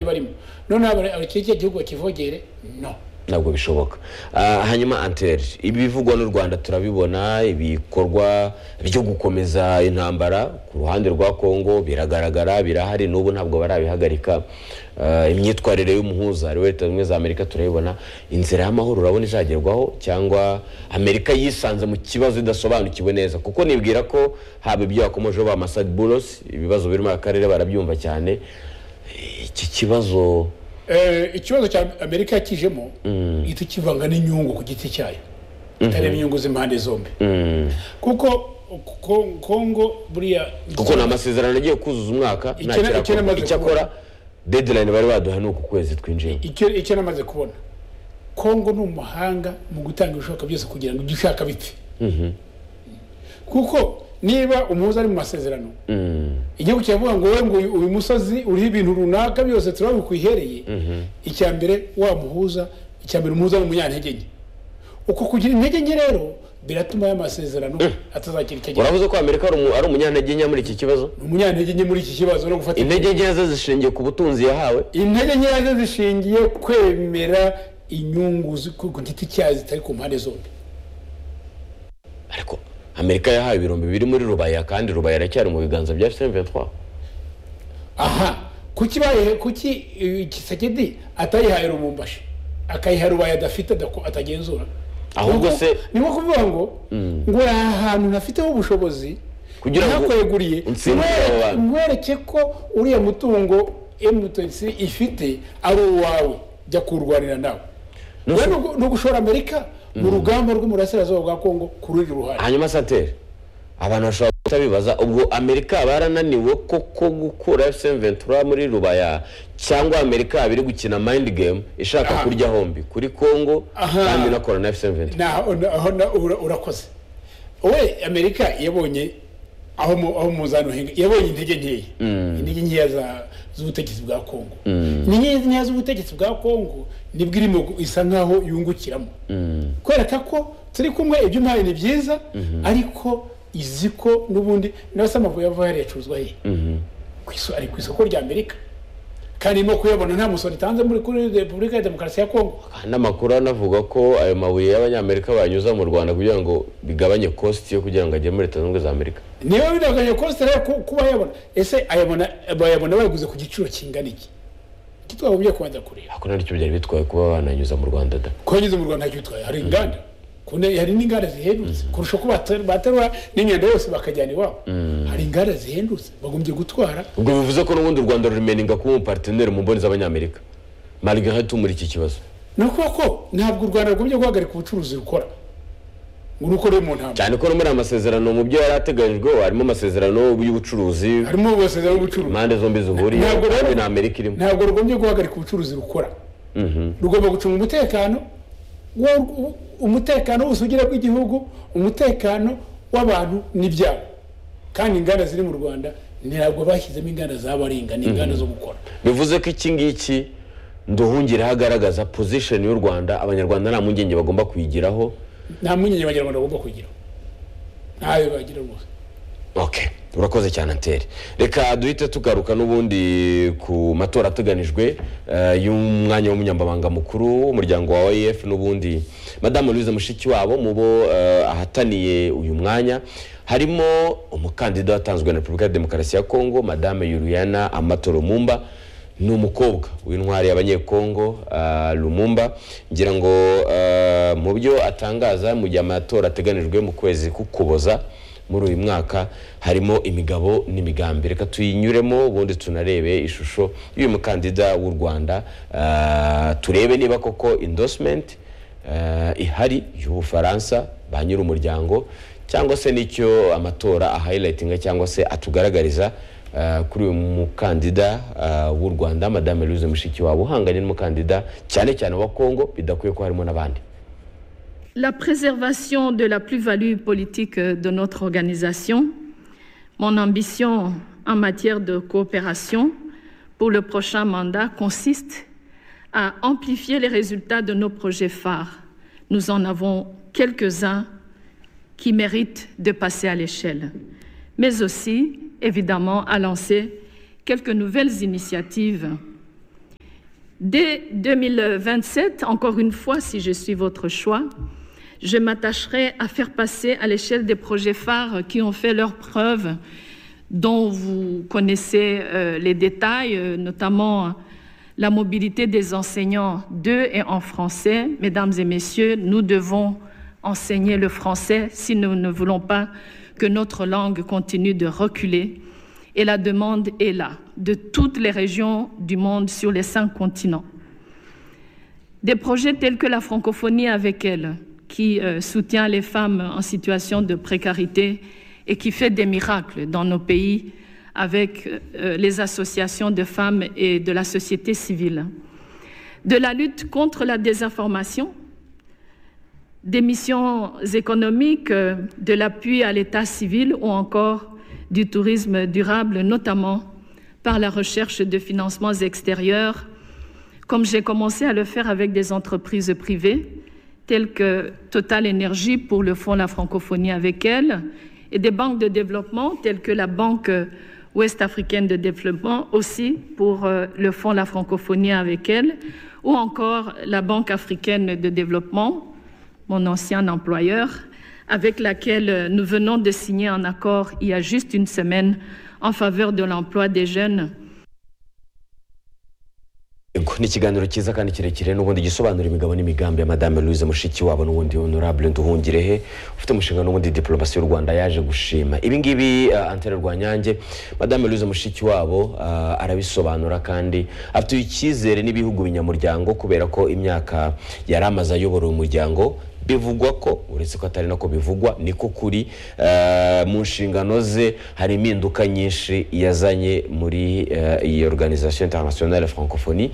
barimo none wabona iki gihugu kivogere no ntabwo bishoboka Ah, hanyuma anteri ibivugwa n'u rwanda turabibona ibikorwa byo gukomeza intambara ku ruhande rwa congo biragaragara birahari n'ubu ntabwo barabihagarika Ah, imyitwarire y'umuhuza ari we leta zimwe za amerika turayibona inzira y'amahoro urabona izagerwaho cyangwa amerika yisanze mu kibazo idasobanukiwe neza kuko nibwira ko haba ibyo yakomojeho ba masad bulos ibibazo birimo akarere barabyumva cyane iki kibazo Eh, ikibazo cya amerika yakijemo gihita kivanga n'inyungu ku giti cyayo itareba inyungu z'impande zombi kuko ko- kongo buriya kuko ni amasezerano agiye kuzuza umwaka Ikena- nta kirakorwa. ikena amaze icyakora kubona. deadline bari baduha ni uku kwezi twinjiyemo icyo icyo namaze kubona kongo ni umuhanga mu gutanga ibishoboka byose kugira ngo ibyo ushaka bipfe kuko niba umuhuza ari mu masezerano igihugu kiravuga ngo wowe ngo uyu- uyu musozi uriho ibintu runaka byose turabona bikwihereye icya mbere wa muhuza icya mbere umuhuza ni umunyantege nke uko kugira intege nke rero biratuma aya masezerano atazagira icyo agira uravuze ko amerika ari umu- ari umunyantege nke muri iki kibazo Ni umunyantege nke muri iki kibazo no gufata intege nke ze zishingiye ku butunzi yahawe intege nke yazo zishingiye kwemera inyungu zi- ku ku giti cyayo zitari ku mpande zombi ariko amerika yahawe ibirombe biri muri rubaya kandi rubaya iracyari mu biganza bya fm23 aha kuki bayihe kuki eh, kisekedi atayihaye rumumbashi akayiha rubaye adafite adako- atagenzura Ahubwo Ni nko- se- ni nko kuvuga ngo ngo aha hantu ntafiteho ubushobozi Kugira ngo nakweguriye utsindire abo nkwereke- bantu. nkwereke ko uriya mutungo mtc ifite ari uwawe jya kurwanira nawe Nusu- Rero ni ugu- ni ugushora amerika mu rugamba rw'umurasirazuba bwa kongo ku rundi ruhande hanyuma sateri abantu bashobora guhita bibaza ubwo amerika barananiwe koko gukura fm23 muri rubaya cyangwa amerika biri gukina mind game ishaka Aha. kurya hombi kuri congo Aha. kandi inakora na fm23 na aho na- ura- urakoze we amerika yabonye aho mu- aho muzano henga yabonye intege nkeya intege nkeya za- z'ubutegetsi bwa kongo intege nkeya z'ubutegetsi bwa kongo nibwo irimo gu- isa nkaho yungukiramo kwereka ko turi kumwe ibyo umpaye ni byiza ariko izi ko n'ubundi nawe se amavubi yava yariyacuruzwa he Ku iso- ari ku isoko rya amerika kandi irimo kuyabona nta musoro itanze muri kuri repubulika ya demokarasi ya kongo n'amakuru anavuga ko ayo mabuye y'abanyamerika banyuza mu rwanda kugira ngo bigabanye kosti yo kugira ngo ajye muri leta zunze ubumwe za amerika niba bidaganye kose rero ku- kuba yabona ese ayabona bayabona bayaguze ku giciro kingana iki iki twagombye kubanza kureba ako naricyo byari bitwaye kuba bananyuza mu rwanda da kuhanyuze mu rwanda ntacyo bitwaye hari inganda Ku ne- hari n'inganda zihendutse kurusha ko bater- baterura n'imyanda yose bakajyana iwabo hari inganda zihendutse bagombye gutwara ubwo bivuze ko n'ubundi u rwanda rumeninga kuba umuparteneri mu mboni z'abanyamerika malgré tout muri iki kibazo ni ukuvuga ko ntabwo u rwanda rugombye guhagarika ubucuruzi rukora ngo nuko ruri mu ntambwe cyane ko no muri aya masezerano mu byo yari ateganyijweho harimo amasezerano y'ubucuruzi harimo amasezerano y'ubucuruzi impande zombi zihuriye Ntabwo rero- kandi na amerika irimo ntabwo rugombye guhagarika ubucuruzi rukora rugomba gucunga umutekano wo- u- umutekano w'ubusugire bw'igihugu umutekano w'abantu n'ibyabo kandi inganda ziri mu rwanda ntabwo bashyizemo inganda z'abaringa ni inganda zo gukora bivuze ko iki ngiki nduhungiraho agaragaza position y'u rwanda abanyarwanda nta mpungenge bagomba kuyigiraho nta mpungenge abanyarwanda bagomba kugira ntayo bagira rwose ok urakoze cyane anteri reka duhite tugaruka n'ubundi ku matora ateganijwe eh, y'umwanya w'umunyamabanga mukuru w'umuryango wa oef n'ubundi madamu louise mushikiwabo mu bo eh, ahataniye uyu mwanya harimo umukandida watanzwe na repubulika ya demokarasi ya kongo madame yuriyana amatoro mumba ni umukobwa w'intwari y'abanyekongo ah, lumumba ngira ngo ah, mu byo atangaza mu gihe amatora ateganijwe mu kwezi k'ukuboza muri uyu mwaka harimo imigabo n'imigambi reka tuyinyuremo ubundi tunarebe ishusho y'uyu mukandida w'u rwanda Ah, turebe niba koko endorsement ah, ihari y'ubufaransa ba nyir'umuryango cyangwa se n'icyo amatora ahayilayitinga cyangwa se atugaragariza ah, kuri uyu mukandida ah, w'u rwanda madame louise mushikiwabo uhanganye n'umukandida cyane cyane wa kongo bidakwiye ko harimo n'abandi La préservation de la plus-value politique euh, de notre organisation, mon ambition en matière de coopération pour le prochain mandat consiste à amplifier les résultats de nos projets phares. Nous en avons quelques-uns qui méritent de passer à l'échelle, mais aussi, évidemment, à lancer quelques nouvelles initiatives Dès 2027, encore une fois, si je suis votre choix, je m'attacherai à faire passer à l'échelle des projets phares qui ont fait leurs preuves, dont vous connaissez euh, les détails, euh, notamment la mobilité des enseignants de et en français. Mesdames et messieurs, nous devons enseigner le français si nous ne voulons pas que notre langue continue de reculer. Et la demande est là, de toutes les régions du monde sur les cinq continents. Des projets tels que la francophonie avec elle, qui euh, soutient les femmes en situation de précarité et qui fait des miracles dans nos pays avec euh, les associations de femmes et de la société civile. De la lutte contre la désinformation, des missions économiques, euh, de l'appui à l'état civil ou encore du tourisme durable, notamment par la recherche de financements extérieurs, comme j'ai commencé à le faire avec des entreprises privées, telles que Total Energy pour le fonds La Francophonie avec elle, et des banques de développement telles que la Banque Ouest Africaine de Développement aussi pour euh, le fonds La Francophonie avec elle, ou encore la Banque Africaine de Développement, mon ancien employeur, avec laquelle nous venons de signer un accord il y a juste une semaine en faveur de l'emploi des jeunes. ni ikiganiro cyiza kandi kirekire n'ubundi gisobanura imigabo n'imigambi ya madame louise mushikiwabo n'ubundi honorable nduhungirehe ufite umushinga n'ubundi diplomasi y'u rwanda yaje gushima ibi ngibi uh, antere rwanyange madame louise mushikiwabo uh, arabisobanura kandi afite icyizere n'ibihugu binyamuryango kubera ko imyaka yari amaze ayobora umuryango bivugwa ko uretse ko atari nako bivugwa niko kuri mu nshingano ze hari impinduka nyinshi yazanye muri iyi organisation internationale francophonie